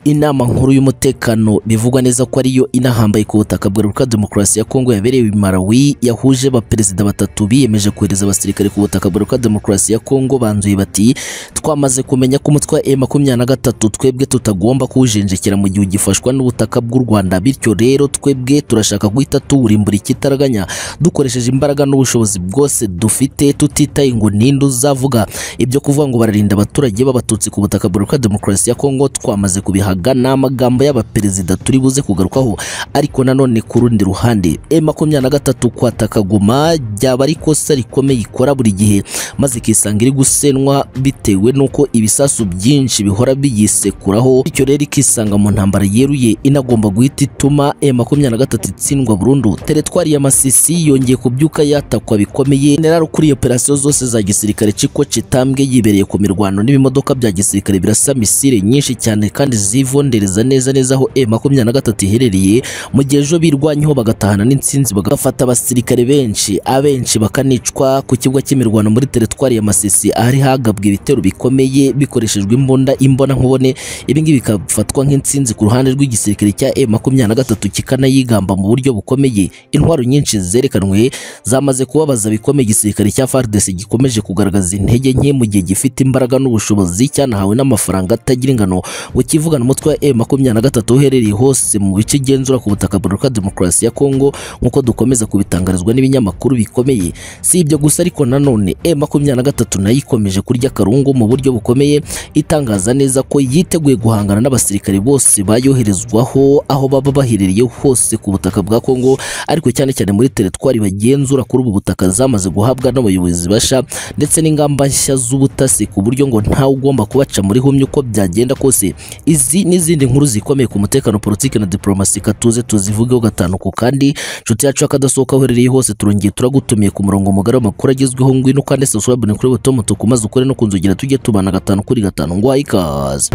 inama nkuru y'umutekano bivugwa neza ko ariyo inahambaye ku butaka bwa Repubulika Demokarasi ya Kongo yabereye i Malawi yahuje abaperezida batatu biyemeje kohereza abasirikare ku butaka bwa Repubulika Demokarasi ya Kongo banzuye bati twamaze kumenya ko umutwe wa M23 twebwe tutagomba kuwujenjekera mu gihe ugifashwa n'ubutaka bw'u Rwanda bityo rero twebwe turashaka guhita tuwurimbura ikitaraganya dukoresheje imbaraga n'ubushobozi bwose dufite tutitaye ngo ninde uzavuga ibyo kuvuga ngo bararinda abaturage b'abatutsi ku butaka bwa Repubulika Demokarasi ya Kongo twamaze kubihaga ni amagambo y'abaperezida turi buze kugarukaho ariko nanone ku rundi ruhande M23 kwataka Goma byaba ari ikosa rikomeye ikora buri gihe maze ikisanga iri gusenwa bitewe n'uko ibisasu byinshi bihora biyisekuraho bityo rero ikisanga mu ntambara yeruye inagomba guhita ituma M23 itsindwa burundu teretwari ya Masisi yongeye kubyuka yatakwa bikomeye general ukuriye operasiyo zose za gisirikare ciko citambwe yibereye ku mirwano n'ibimodoka bya gisirikare birasa misile nyinshi cyane kandi zivondereza neza neza aho M23 iherereye mu gihe ejo birwanyeho bagatahana n'intsinzi bagafata abasirikare benshi abenshi bakanicwa ku kibuga cy'imirwano muri teretwari ya Masisi ahari hagabwe ibitero bikomeye bikoreshejwe imbunda imbona nkubone ibi ngibi bikafatwa nk'intsinzi ku ruhande rw'igisirikare cya M23 kikanayigamba mu buryo bukomeye intwaro nyinshi zerekanwe zamaze kubabaza bikomeye igisirikare cya FARDC gikomeje kugaragaza intege nke mu gihe gifite imbaraga n'ubushobozi cyanahawe n'amafaranga atagira ingano ukivugana umutwe wa M23 uherereye hose mu bice igenzura ku butaka bwa Repubulika Demokarasi ya Kongo nk'uko dukomeza kubitangarizwa n'ibinyamakuru bikomeye si ibyo gusa ariko nanone M23 nayo ikomeje kurya akarungu mu buryo bukomeye itangaza neza ko yiteguye guhangana n'abasirikare bose bayoherezwaho aho baba baherereye hose ku butaka bwa Kongo ariko cyane cyane muri teretwari bagenzura kuri ubu butaka zamaze guhabwa n'abayobozi basha ndetse n'ingamba nshya z'ubutasi ku buryo ngo ntawe ugomba kubaca muri humye uko byagenda kose izi n'izindi nkuru zikomeye ku mutekano politiki na diplomasi katuze tuzivugeho gatanu ku kandi inshuti yacu y'akadasohoka uherereye hose turongeye turagutumiye ku murongo mugari w'amakuru agezweho ngwino kandi subscribe kuri buto mutuku maze ukore no kunzogera tujye tubana gatanu kuri gatanu ngo ikaze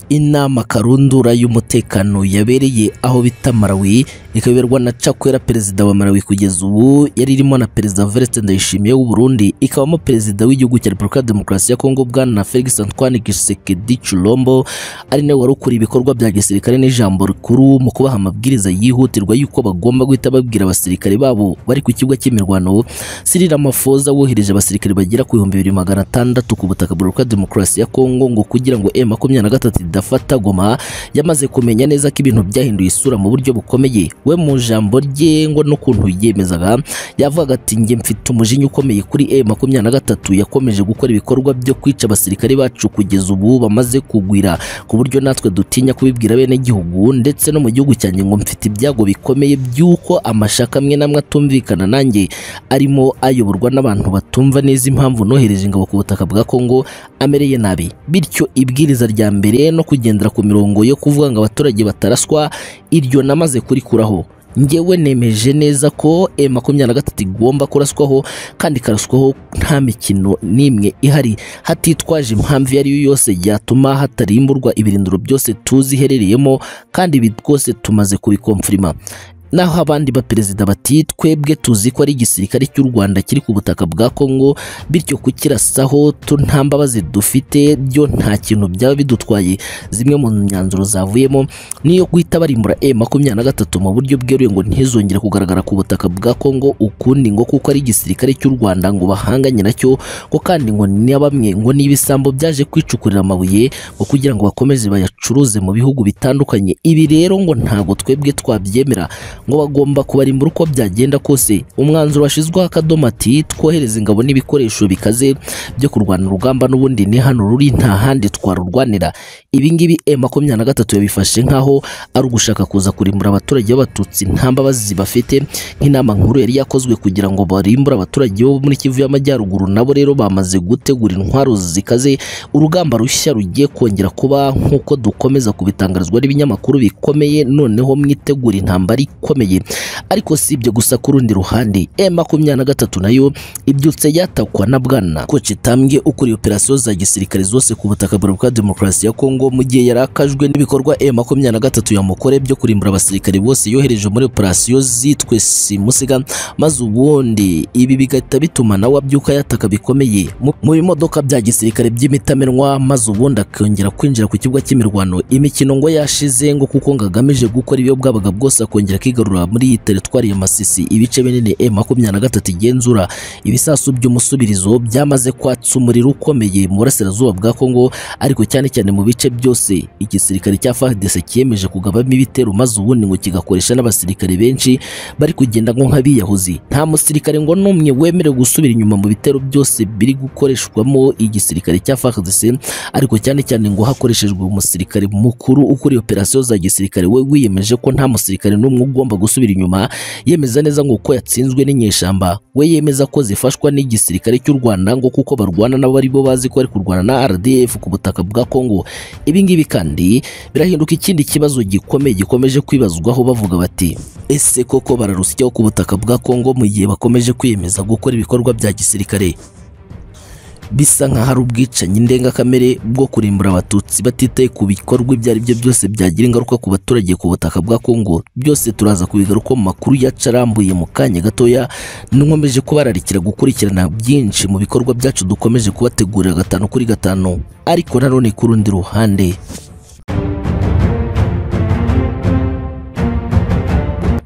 inama karundura y'umutekano yabereye aho bita Malawi ikayoberwa na Chakwera perezida wa Malawi kugeza ubu yari irimo na perezida Evariste Ndayishimiye w'u Burundi ikabamo perezida w'igihugu cya Repubulika Demokarasi ya Kongo bwana na Felix Antoine Tshisekedi Tshilombo ari nawe wari ukuriye ibikorwa bya gisirikare n'ijambo rikuru mu kubaha amabwiriza yihutirwa y'uko bagomba guhita babwira abasirikare babo bari ku kibuga cy'imirwano Cyril Ramaphosa wohereje abasirikare bagera ku bihumbi bibiri magana atandatu ku butaka bwa Repubulika Demokarasi ya Kongo ngo kugira ngo M23 idafata Goma yamaze kumenya neza ko ibintu byahinduye isura mu buryo bukomeye we mu jambo rye ngo n'ukuntu yiyemezaga yavugaga ati njye mfite umujinya ukomeye kuri M23 yakomeje gukora ibikorwa byo kwica abasirikare bacu kugeza ubu bamaze kugwira ku buryo natwe dutinya kubibwira bene gihugu ndetse no mu gihugu cyanjye ngo mfite ibyago bikomeye by'uko amashaka amwe n'amwe atumvikana nanjye arimo ayoborwa n'abantu batumva neza impamvu nohereje ingabo ku butaka bwa Kongo amereye nabi bityo ibwiriza rya mbere no kugendera ku mirongo yo kuvuga ngo abaturage bataraswa iryo namaze kurikuraho ngewe nemeje neza ko M23 igomba kuraswaho kandi karaswaho nta mikino n'imwe ihari hatitwaje impamvu iyo ariyo yose yatuma hatarimburwa ibirindiro byose tuzi iherereyemo kandi ibi rwose tumaze kubikomfirima naho abandi baperezida bati twebwe tuzi ko ari igisirikare cy'u Rwanda kiri ku butaka bwa Kongo bityo kukirasaho nta mbabazi dufite byo nta kintu byaba bidutwaye zimwe mu myanzuro zavuyemo niyo guhita barimbura M23 mu buryo bweruye ngo ntizongere kugaragara ku butaka bwa Kongo ukundi ngo kuko ari igisirikare cy'u Rwanda ngo bahanganye nacyo ko kandi ngo ni bamwe ngo ni ibisambo byaje kwicukurira amabuye ngo kugira ngo bakomeze bayacuruze mu bihugu bitandukanye ibi rero ngo ntago twebwe twabyemera ngo bagomba kubarimbura uko byagenda kose umwanzuro washyizweho akadomo ati twohereza ingabo n'ibikoresho bikaze byo kurwana urugamba n'ubundi ni hano ruri nta handi twarurwanira ibi ngibi M23 yabifashe nk'aho ari ugushaka kuza kurimbura abaturage b'abatutsi nta mbabazi bafite nk'inama nkuru yari yakozwe kugira ngo barimbure abaturage bo muri Kivu y'Amajyaruguru nabo rero bamaze gutegura intwaro zikaze urugamba rushya rugiye kongera kuba nk'uko dukomeza kubitangarizwa n'ibinyamakuru bikomeye noneho mwitegura intambara ikomeye bikomeye ariko si ibyo gusa ku rundi ruhande e makumyabiri na gatatu nayo ibyutse yatakwa na bwana Kocitambwe ukuriye operasiyo za gisirikare zose ku butaka bwa demokarasi ya Kongo mu gihe yari akajwe n'ibikorwa e makumyabiri na gatatu yamukore byo kurimbura abasirikare bose yohereje muri operasiyo zitwe simusiga maze ubundi ibi bigahita bituma nawe abyuka yataka bikomeye mu mu bimodoka bya gisirikare by'imitamenwa maze ubundi akongera kwinjira ku kibuga cy'imirwano imikino ngo yashize ngo kuko ngo agamije gukora ibyo bwabaga bwose akongera akigarura muri iyi teritwari ya Masisi ibice binini e makumyabiri na gatatu igenzura ibisasu by'umusubirizo byamaze kwatsa umuriro ukomeye mu burasirazuba bwa Kongo ariko cyane cyane mu bice byose igisirikare cya FARDC cyemeje kugabamo ibitero maze ubundi ngo kigakoresha n'abasirikare benshi bari kugenda ngo nk'abiyahuzi nta musirikare ngo n'umwe wemerewe gusubira inyuma mu bitero byose biri gukoreshwamo igisirikare cya FARDC ariko cyane cyane ngo hakoreshejwe umusirikare mukuru ukuriye operasiyo za gisirikare we wiyemeje ko nta musirikare n'umwe ugomba gusubira inyuma yemeza neza ngo uko yatsinzwe n'inyeshyamba we yemeza ko zifashwa n'igisirikare cy'u Rwanda ngo kuko barwana nabo ari bo bazi ko bari kurwana na RDF ku butaka bwa Kongo ibi ngibi kandi birahinduka ikindi kibazo gikomeye gikomeje kwibazwaho bavuga bati ese koko bararusyaho ku butaka bwa Kongo mu gihe bakomeje kwiyemeza gukora ibikorwa bya gisirikare bisa nka hari ubwicanyi ndengakamere bwo kurimbura abatutsi batitaye ku bikorwa ibyo ari byo byose byagira ingaruka ku baturage ku butaka bwa Kongo byose turaza kubigaruka mu makuru yacarambuye mu kanya gatoya nkomeje kubararikira gukurikirana byinshi mu bikorwa byacu dukomeje kubategurira gatanu kuri gatanu ariko nanone ku rundi ruhande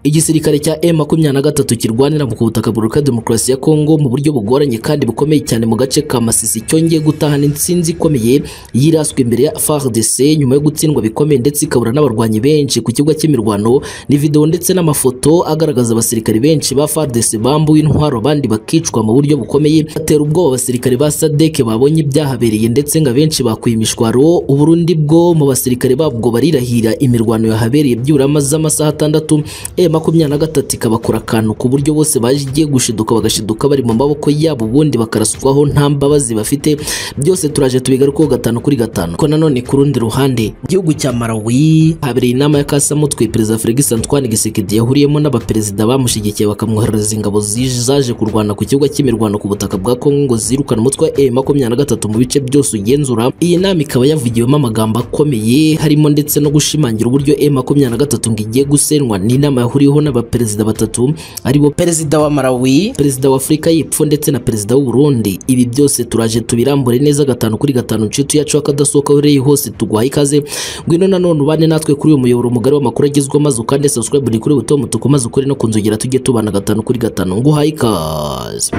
igisirikare cya M23 kirwanira mu butaka buruka demokarasi ya Kongo mu buryo bugoranye kandi bukomeye cyane mu gace ka Masisi cyongeye gutahana intsinzi ikomeye yiraswe imbere ya FARDC nyuma yo gutsindwa bikomeye ndetse ikabura n'abarwanyi benshi ku kibuga cy'imirwano ni video ndetse n'amafoto agaragaza abasirikare benshi ba FARDC bambuwe intwaro abandi bakicwa mu buryo bukomeye batera ubwoba abasirikare ba SADC babonye ibyahabereye ndetse ngo abenshi bakuye imishwaro uburundi bwo mu basirikare babwo barirahira imirwano yahabereye byibura amasaha atandatu e makumyabiri na gatatu ikabakora akantu ku buryo bose bagiye gushiduka bagashiduka bari mu maboko yabo ubundi bakaraswaho nta mbabazi bafite byose turaje tubigarukaho gatanu kuri gatanu ko nanone ku rundi ruhande mu gihugu cya Malawi habereye inama ya kasamutwe perezida Felix Antoine Tshisekedi yahuriyemo n'abaperezida bamushyigikiye bakamwoherereza ingabo zije- zaje kurwana ku kibuga cy'imirwano ku butaka bwa Kongo ngo zirukane umutwe wa e makumyabiri na gatatu mu bice byose ugenzura iyi nama ikaba yavugiwemo amagambo akomeye harimo ndetse no gushimangira uburyo e makumyabiri na gatatu ngo igiye gusenwa n'inama yahuriye huriho n'abaperezida batatu aribo perezida wa Malawi perezida wa Afurika y'Epfo ndetse na perezida w'u Burundi ibi byose turaje tubirambure neza gatanu kuri gatanu nshuti yacu akadasohoka ureye hose tuguhaye ikaze ngwino nanone ubane natwe kuri uyu muyoboro mugari w'amakuru agezweho maze ukande subscribe ni kuri buto mutuku maze ukore no kunzogera tujye tubana gatanu kuri gatanu nguhaye ikaze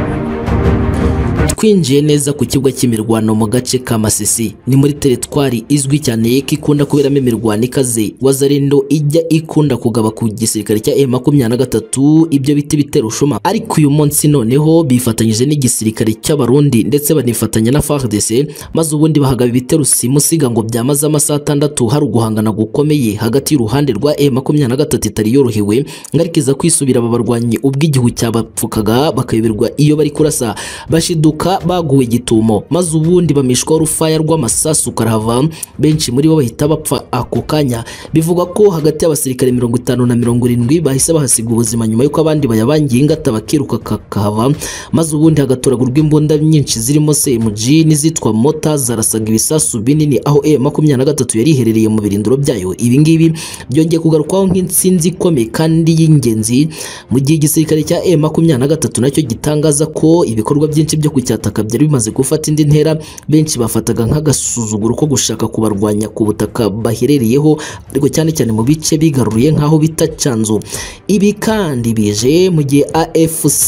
twinjiye neza ku kibuga cy'imirwano mu gace ka Masisi ni muri teritwari izwi cyane ko ikunda kuberamo imirwano ikaze Wazarendo ijya ikunda kugaba ku gisirikare cya M23 ibyo biti bitera ushuma ariko uyu munsi noneho bifatanyije n'igisirikare cy'abarundi ndetse banifatanya na FARDC maze ubundi bahagaba ibitero simusiga ngo byamaze amasaha atandatu hari uguhangana gukomeye hagati y'uruhande rwa M23 itari yorohewe ngarikiza kwisubira aba barwanyi ubwo igihu cyabapfukaga bakayoberwa iyo bari kurasa bashiduka baguwe gitumo maze ubundi bamishwaho urufaya rw'amasasu karahava benshi muri bo bahita bapfa ako kanya bivugwa ko hagati y'abasirikare mirongo itanu na mirongo irindwi bahise bahasiga ubuzima nyuma y'uko abandi bayabangiye ingata bakiruka kakahava maze ubundi hagatoragurwa imbunda nyinshi zirimo CMG n'izitwa mota zarasaga ibisasu binini aho e makumyabiri na gatatu yari iherereye mu birindiro byayo ibi ngibi byongeye kugarukwaho nk'intsinzi ikomeye kandi y'ingenzi mu gihe igisirikare cya e makumyabiri na gatatu nacyo gitangaza ko ibikorwa byinshi byo kucyataka byari bimaze gufata indi ntera benshi bafataga nk'agasuzuguro ko gushaka kubarwanya ku butaka baherereyeho ariko cyane cyane mu bice bigaruriye nk'aho bita Canzu ibi kandi bije mu gihe AFC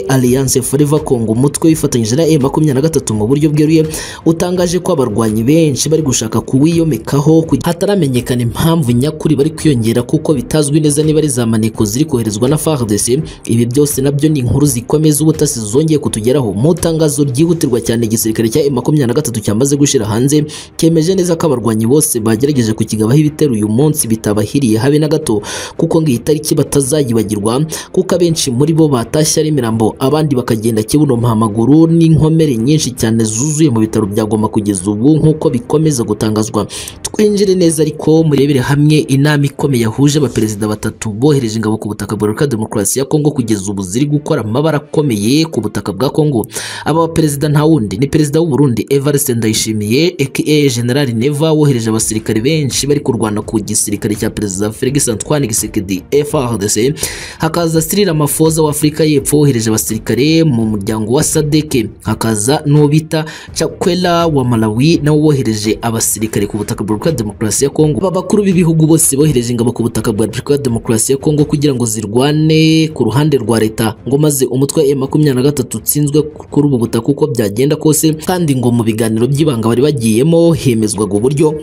Alliance Forever Congo umutwe wifatanyije na e makumyabiri na gatatu mu buryo bweruye utangaje ko abarwanyi benshi bari gushaka kuwiyomekaho kugira- hataramenyekana impamvu nyakuri bari kwiyongera kuko bitazwi neza niba ari za maneko ziri koherezwa na FARDC ibi byose nabyo ni inkuru zikomeza ubutasi zongeye kutugeraho mu itangazo itangazo ryihutirwa cyane igisirikare cya M23 cyamaze gushira hanze cyemeje neza ko abarwanyi bose bagerageje kukigabaho ibitero uyu munsi bitabahiriye habe na gato kuko ngo iyi tariki batazayibagirwa kuko abenshi muri bo batashye ari imirambo abandi bakagenda kibuno mpamaguru n'inkomere nyinshi cyane zuzuye mu bitaro bya Goma kugeza ubu nk'uko bikomeza gutangazwa twinjire neza ariko murebere hamwe inama ikomeye yahuje abaperezida batatu bohereje ingabo ku butaka bwa Repubulika Demokarasi ya Kongo kugeza ubu ziri gukora amabara akomeye ku butaka bwa Kongo aba baperezida nta wundi ni perezida w'u Burundi Evariste Ndayishimiye aka General Neva wohereje abasirikare benshi bari kurwana ku gisirikare cya perezida Felix Antoine Tshisekedi FARDC hakaza Cyril Ramaphosa w'Afrika y'Epfo wohereje abasirikare mu muryango wa SADC hakaza n'ubita Chakwera wa Malawi nawe wohereje abasirikare ku butaka bwa Repubulika Demokarasi ya Kongo aba bakuru b'ibihugu bose bohereje ingabo ku butaka bwa Repubulika Demokarasi ya Kongo kugira ngo zirwane ku ruhande rwa leta ngo maze umutwe wa M23 utsinzwe kuri ubu butaka uko byagenda kose kandi ngo mu biganiro by'ibanga bari bagiyemo hemezwaga uburyo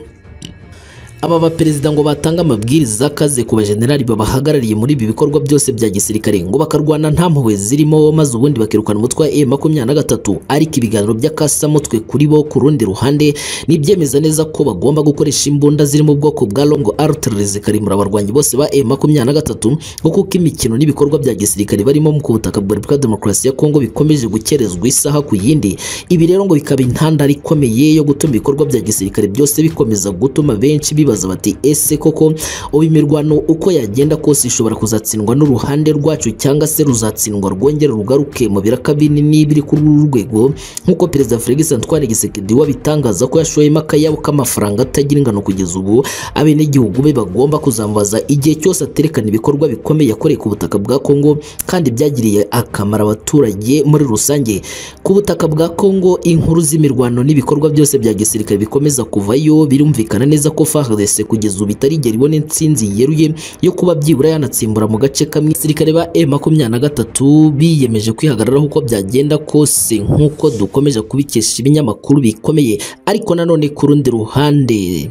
aba baperezida ngo batanga amabwiriza akaze ku bajenerali babahagarariye muri ibi bikorwa byose bya gisirikare ngo bakarwana nta mpuhwe zirimo maze ubundi bakirukana umutwe wa M23 ariko ibiganiro by'akasamutwe kuri bo ku rundi ruhande nibyemeza neza ko bagomba gukoresha imbunda ziri mu bwoko bwa long artillery zikarimura abarwanyi bose ba M23 ngo kuko imikino n'ibikorwa bya gisirikare barimo ku butaka bwa Repubulika Demokarasi ya Kongo bikomeje gukerezwa isaha ku yindi ibi rero ngo bikaba intandaro ikomeye yo gutuma ibikorwa bya gisirikare byose bikomeza gutuma benshi biba bibaza bati ese koko ubu imirwano uko yagenda kose ishobora kuzatsindwa n'uruhande rwacu cyangwa se ruzatsindwa rwongera rugaruke mu biraka binini biri kuri uru rwego nk'uko perezida Felix Antoine Tshisekedi wabitangaza ko yashoyemo akayabo k'amafaranga atagira ingano kugeza ubu abenegihugu be bagomba kuzambaza igihe cyose aterekana ibikorwa bikomeye yakoreye ku butaka bwa Kongo kandi byagiriye akamaro abaturage muri rusange ku butaka bwa Kongo inkuru z'imirwano n'ibikorwa byose bya gisirikare bikomeza kuvayo birumvikana neza ko FARDC wese kugeza ubu itarigera ibona intsinzi yeruye yo kuba byibura yanatsimbura mu gace kamwe abasirikare ba M23 biyemeje kwihagararaho uko byagenda kose nk'uko dukomeje kubikesha ibinyamakuru bikomeye ariko nanone ku rundi ruhande